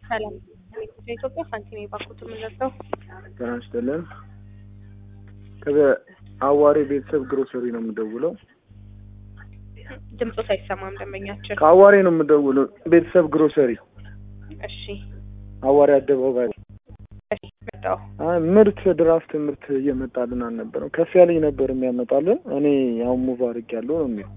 ሰላም ኢትዮጵያ ሳንቲም የባኩት የምንለብሰው ጤና ይስጥልን። ከአዋሬ ቤተሰብ ግሮሰሪ ነው የምደውለው። ድምፆ ሳይሰማም ደንበኛችን። ከአዋሬ ነው የምደውለው። ቤተሰብ ግሮሰሪ እሺ አዋሬ አደባባይ። እሺ መጣሁ። አይ ምርት ድራፍት ምርት እየመጣልን አልነበረም። ከፍ ያለኝ ነበር የሚያመጣልን። እኔ አሁን ሙቭ አድርጌያለሁ ነው የሚለው።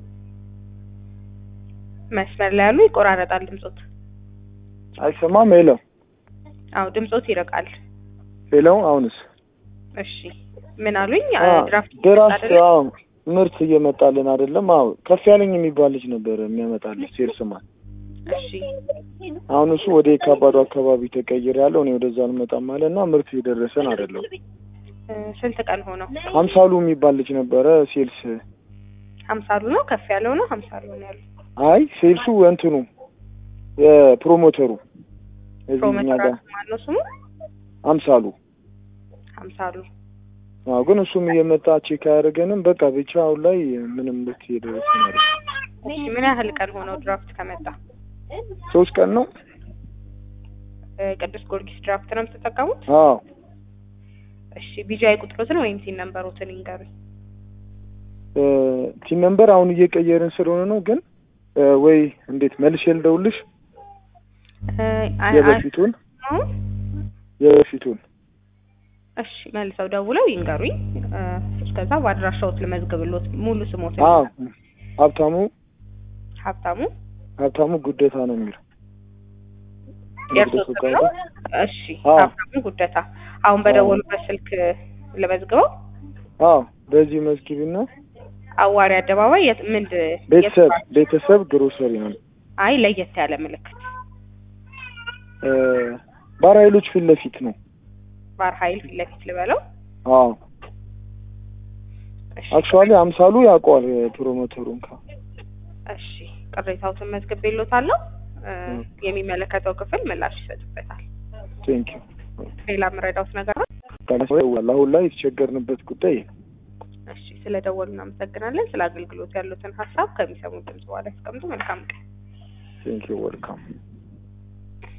መስመር ላይ ያሉ ይቆራረጣል ድምፆት። አይሰማም? ሄለው አዎ ድምፆት ይርቃል። ሄለው አሁንስ? እሺ ምን አሉኝ? አዎ፣ ድራፍት ድራፍት አይደለም? አዎ፣ ምርት እየመጣልን አይደለም። አዎ ከፍ ያለኝ የሚባል ልጅ ነበር የሚያመጣልን ሴልስማን። እሺ አሁን እሱ ወደ የካባዱ አካባቢ ተቀይር ያለው እኔ ወደዛ አልመጣም አለ እና ምርት የደረሰን አይደለም። እ፣ ስንት ቀን ሆነው? ሀምሳሉ የሚባል ልጅ ነበረ ሴልስ። ሀምሳሉ ነው ከፍ ያለው ነው ሀምሳሉ ነው ያሉ አይ ሴልሱ እንትኑ የፕሮሞተሩ እዚህ እኛ ፕሮሞተር ጋር ማነው ስሙ? አምሳሉ ሀምሳሉ አዎ ግን እሱም እየመጣ ቼክ አያደርገንም። በቃ ብቻ አሁን ላይ ምንም ምርት እየደረሰን አይደለም። እሺ ምን ያህል ቀን ሆነው ድራፍት ከመጣ? ሶስት ቀን ነው። እ፣ ቅዱስ ጊዮርጊስ ድራፍት ነው የምትጠቀሙት? አዎ እሺ ቢጂአይ ቁጥሮትን ወይም ቲን ነምበሮትን ይንገሩኝ። እ፣ ቲም ነምበር አሁን እየቀየርን ስለሆነ ነው። ግን እ፣ ወይ እንዴት መልሼ ልደውልሽ? እ፣ አይ- የበፊቱን አይ- የበፊቱን እሺ መልሰው ደውለው ይንገሩኝ። እ፣ እስከዛ በአድራሻዎት ልመዝግብሎት ሙሉ ስሞት አዎ ሀብታሙ ሀብታሙ ሀብታሙ ጉደታ ነው የሚለው የእርሶ ጉደቱ ስም ነው? እሺ አዎ። ሀብታሙ ጉደታ። አሁን በደወሉበት ስልክ ልመዝግበው። አዎ በዚህ መዝጊቢና አዋሪ አደባባይ የት ምንድ ቤተሰብ የት- ቤተሰብ ግሮሰሪ ነው። አይ ለየት ያለ ምልክት እ፣ ባር ኃይሎች ፊት ለፊት ነው። ባር ኃይል ፊት ለፊት ልበለው። አዎ እሺ አክቹዋሊ አምሳሉ ያውቀዋል ፕሮሞተሩን ካ እሺ ቅሬታዎትን መዝግቤሎታለሁ። እ፣ እ። የሚመለከተው ክፍል ምላሽ ይሰጥበታል። ቴንክ ዩ ሌላ የምረዳውት ነገር ነው? አሁን ላይ የተቸገርንበት ጉዳይ ይሄ ነው። እሺ ስለ ደወሉ እናመሰግናለን። ስለ አገልግሎት ያሉትን ሀሳብ ከሚሰሙ ድምጽ በኋላ ያስቀምጡ። መልካም ቀን። ቴንክ ዩ ወልካም